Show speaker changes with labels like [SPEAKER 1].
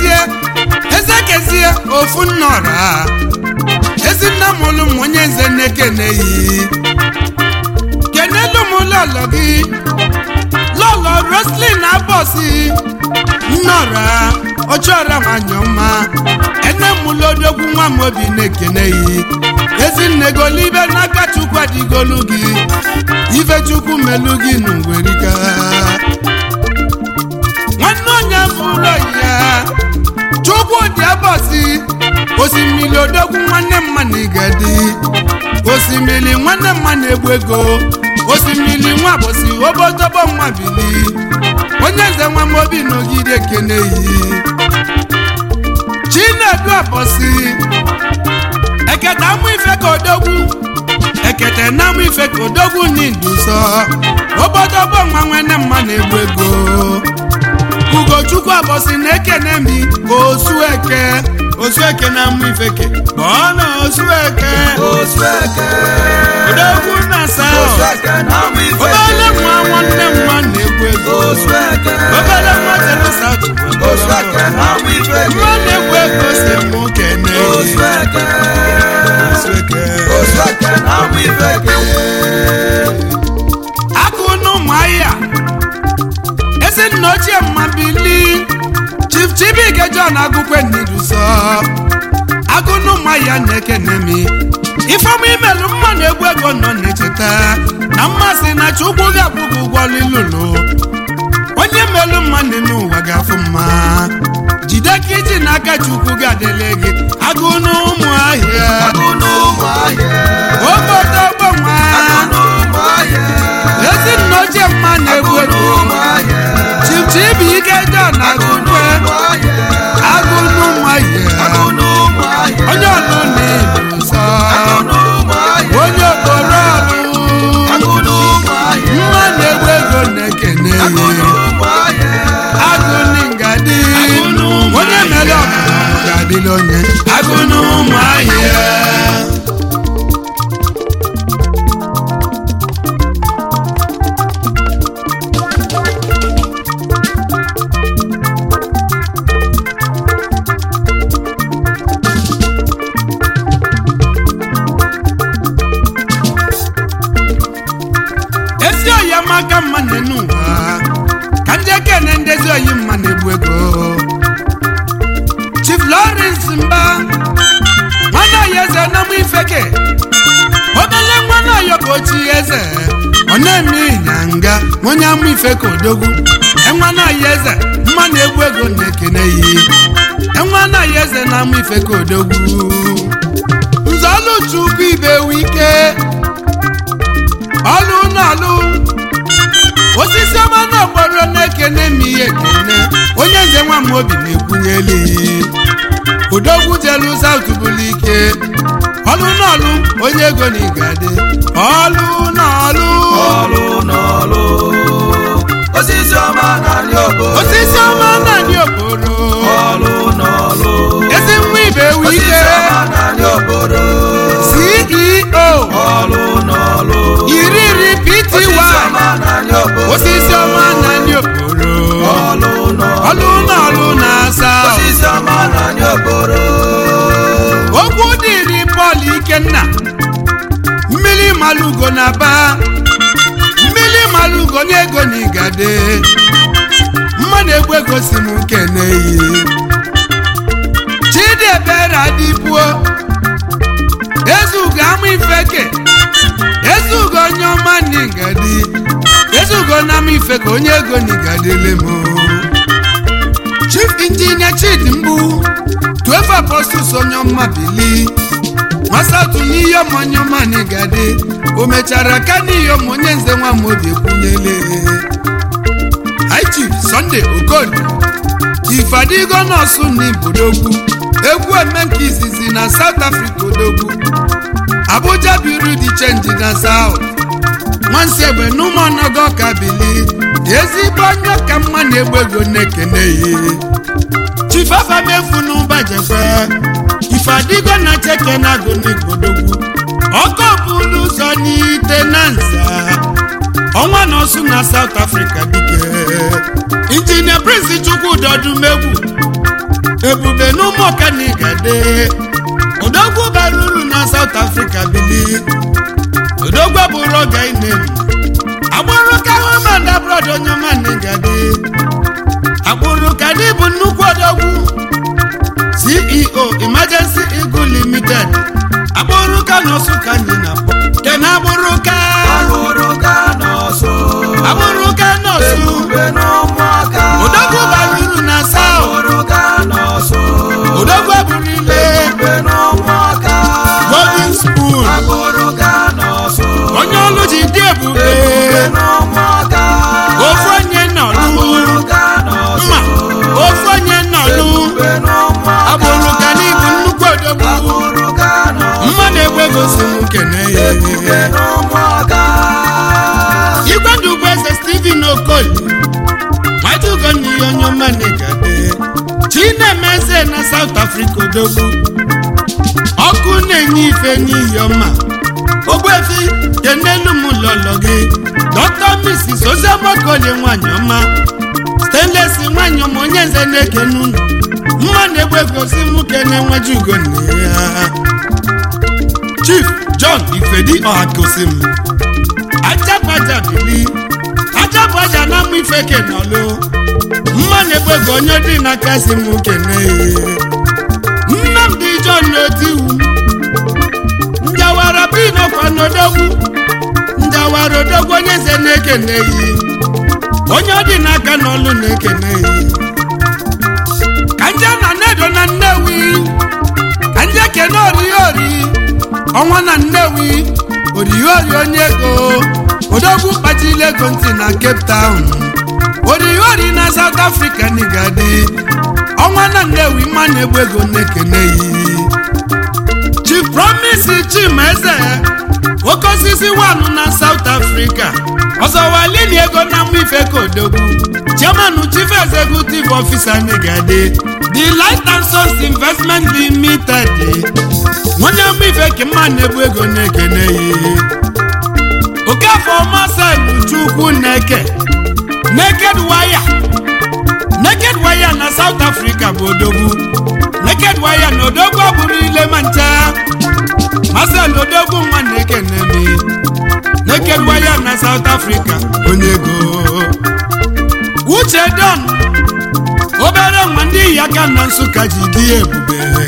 [SPEAKER 1] kezie eze kezie ofu nnọra ezi nna m ụlụ m onye nze na-ekeneyi kenelu m lọlọ gị lọlọ roslin abọsi nnọra ọchọra manyọma ene m lodogwu nwa m obi na-ekeneyi ezinne golibe n'aka chukwu adịgolu gị ife chukwu melu gị n'ngwerika nwanne onye fụlọ ya chukwu dị abọsi osimiri odogwu nwanne mma na igadi osimiri nwanne mma na-egbu ego osimiri nwa bụsi obodobo nwa bili onye nze nwa m obi nọgide keneyi chinedu abọsi ekete amụ ife ka odogwu ekete na amụ ife ka odogwu n'indusọ obodobo nwa nwanne mma na-egbu ego ugochukwu abọsị na-ekene mi osueke osueke na amụ ifeke kpọọ na osueke
[SPEAKER 2] Osueke,
[SPEAKER 1] odogwu na sa
[SPEAKER 2] Osueke na amụ ife
[SPEAKER 1] obele nwa nwanne mma na-egbu ego
[SPEAKER 2] Osueke,
[SPEAKER 1] obele nwa jerusa
[SPEAKER 2] Osueke na amụ ife
[SPEAKER 1] nwa na-egbu ego si mụ kene
[SPEAKER 2] Osueke,
[SPEAKER 1] osueke
[SPEAKER 2] Osueke na amụ ife
[SPEAKER 1] akụ n'ụmụahịa ezi nna ochie mma bili chief chibike john agụkwe n'iduso agụ n'ụmụahịa na-ekene mi ifeọma imelu mma na egwu ego nọ na-echeta na mmasị na chukwu ga-akwụgị ụgwọ lilulu onye melu mmadụ n'ụwa ga-afụ mma jide ka iji n'aka chukwu ga-adịle gị agụ n'ụmụahịa
[SPEAKER 2] Agụ n'ụmụahịa,
[SPEAKER 1] obodo gbanwa
[SPEAKER 2] agụ n'ụmụahịa,
[SPEAKER 1] ezi nna ochie mma na-egwu
[SPEAKER 2] agụ
[SPEAKER 1] ego
[SPEAKER 2] n'ụmụahịa,
[SPEAKER 1] chichibi ike john
[SPEAKER 2] agụ
[SPEAKER 1] agụkwe
[SPEAKER 2] n'ụmụahịa,
[SPEAKER 1] agụ n'ụmụahịa
[SPEAKER 2] agụ n'ụmụahịa,
[SPEAKER 1] onye ọlụ na-ebu nsọ
[SPEAKER 2] agụ n'ụmụahịa,
[SPEAKER 1] onye okporo ọlụ
[SPEAKER 2] agụ n'ụmụahịa,
[SPEAKER 1] mma na-egwu ego na-ekene
[SPEAKER 2] agụ n'ụmụahịa,
[SPEAKER 1] agụ n'ngadi onye mere ọbụla ga-adịla onye agụ n'ụmụahịa ezi oyi amaka mma na-enu ụwa ka ndị ekene ndezi oyi mma na-egbu ego chief lawrence mba nwanne oyi eze na mụ ifeke obele nwanne oyi ka ochi eze ọ na-eme ịnyanga onye amụ ifeke odogwu enwanne oyi eze mma na-egbu ego na-ekene yi enwanne oyi eze na amụ ifeke odogwu nzọlụchukwu ibe wike ọlụ n'ọlụ osisi ọma n'okporo na-ekene m ihe ekene onye nze nwa m obi na-ekwunyeli udogwu jelu saut bụlụ ike ọlụ n'ọlụ onye ego na igade ọlụ n'ọlụ
[SPEAKER 2] ọlụ n'ọlụ, osisi ọma n'ala obodo,
[SPEAKER 1] osisi ọma naanị okporo
[SPEAKER 2] ọlụ n'ọlụ,
[SPEAKER 1] ezi nwa ibe ewu ike
[SPEAKER 2] osisi ọma n'ala obodo,
[SPEAKER 1] ceo
[SPEAKER 2] ọlụ n'ọlụ,
[SPEAKER 1] iri iri pty
[SPEAKER 2] osisi ọma n'ala obodo,
[SPEAKER 1] osisi ọma naanị okporo
[SPEAKER 2] ọlụ n'ọlụ,
[SPEAKER 1] ọlụ n'ọlụ na-asa
[SPEAKER 2] osisi ọma n'ala obodo,
[SPEAKER 1] okwu dịrị pọl ikenna mmiri malugo na ba mmiri malugo onye ego na igade mmadụ egwu ego si m keneyi chidiebere adịbuo ezugo ama ifeke ezugo onye ọma na igadi ezugo na ama ifeke onye ego na igadele m chief injinia chidi mgbu twelve apostles onye ọma bili nwasatụ n'ihe ọma onye ọma na igadi o mechara ka n'ihe ọma onye nze nwa m obi ekwunyele high chief sunday okoli ifadigo nọọsụ na ibodogwu egwu eme nke izizi na south africa odogwu abuja biru di chenji na south nwansi egbe n'ụmụọnọgọ ka bili ezigbo onye ka mma na-egbu ego na-ekene ihe chifafamefu n'ụbajekwe ifadigo na cheke na agụ n'ibodogwu ọkọ bụrụ ụzọ n'ite na nza ọnwa na ọsụ na south africa dike injinia prince chukwu dọdụmegwu ebube n'ụmụ ọkanigade odogwu bara uru na South Africa bili odogwu bụrụ ọga inem agbụrụ ka homan abroad onye ọma nigade agbụrụ ka dị bụ nnukwu odogwu ceo emergency eagle limited agbụrụ ka nọsụ ka anyị na-akpọ kena agbụrụ ka
[SPEAKER 2] agbụrụ ka nọọsụ
[SPEAKER 1] agbụrụ ka nọsụ
[SPEAKER 2] ebube n'ụmụaka
[SPEAKER 1] odogwu bara uru na south
[SPEAKER 2] agbụrụ ka nọọsụ
[SPEAKER 1] odogwu eburu ile
[SPEAKER 2] ebube n'ụmụaka
[SPEAKER 1] golden spoon
[SPEAKER 2] agbụrụ ka nọọsụ
[SPEAKER 1] onye ọlụ ji dị ebube
[SPEAKER 2] ebube n'ụmụaka
[SPEAKER 1] ofu onye nọlụ
[SPEAKER 2] agbụrụ ka nọọsụ
[SPEAKER 1] mma ofu onye nọlụ
[SPEAKER 2] ebube n'ụmụaka
[SPEAKER 1] agbụrụ ka n'ibu nnukwu odogwu
[SPEAKER 2] agbụrụ ka nọọsụ
[SPEAKER 1] mmadụ egbe gosi m kene ya
[SPEAKER 2] ebube n'ụmụaka
[SPEAKER 1] igwe ndụ bụ eze steven okoli majugo n'ihe onye ọma na-egade chinemeze na south africa odogwu ọkụ na-enye ife n'ihi ọma ogbuefi kenelu m lọlọ gị dọkta misis oziọmakoli nwanyị ọma stanless nwanyị ọma onye nze na-ekene unu mma na-egbe gosi m kene nwejugo nne ya chief john ifedi ọhakosim ajabaja bili ajabaja na mụ ife kenọlụ mma na-egbego onye dị n'aka si m kene nnamdị john n'otiwu njawara binọkwa n'odogwu njawara odogwu onye ze na-ekene yi onye ọ dị n'aka n'ọlụ na-ekene yi ka nje na nnedo na nnewi ka nje kene orihori ọnwa na nnewi orihori onye ego odogwu kpachila ego ntị na cape town orihori na south africa nigadi ọnwa na nnewi mma na-egbu ego na-ekene yi chief promise chimeze oke osisi wanụ na south africa ọzọwalini ego na mma ife ka odogwu chairman chief executive officer nigadi the light and source investment limited onye mma ife ka mma na-egbu ego na-ekene yi okafọ masel chukwu neke naked wire naked wire na south africa bụ odogwu naked wire na odogwu ọ bụrụ ile ma ncha masel odogwu nwa na-ekene mi naked wire na south africa onye ego uche don obere nwa ndị yi aka na nsụka ji dị ebube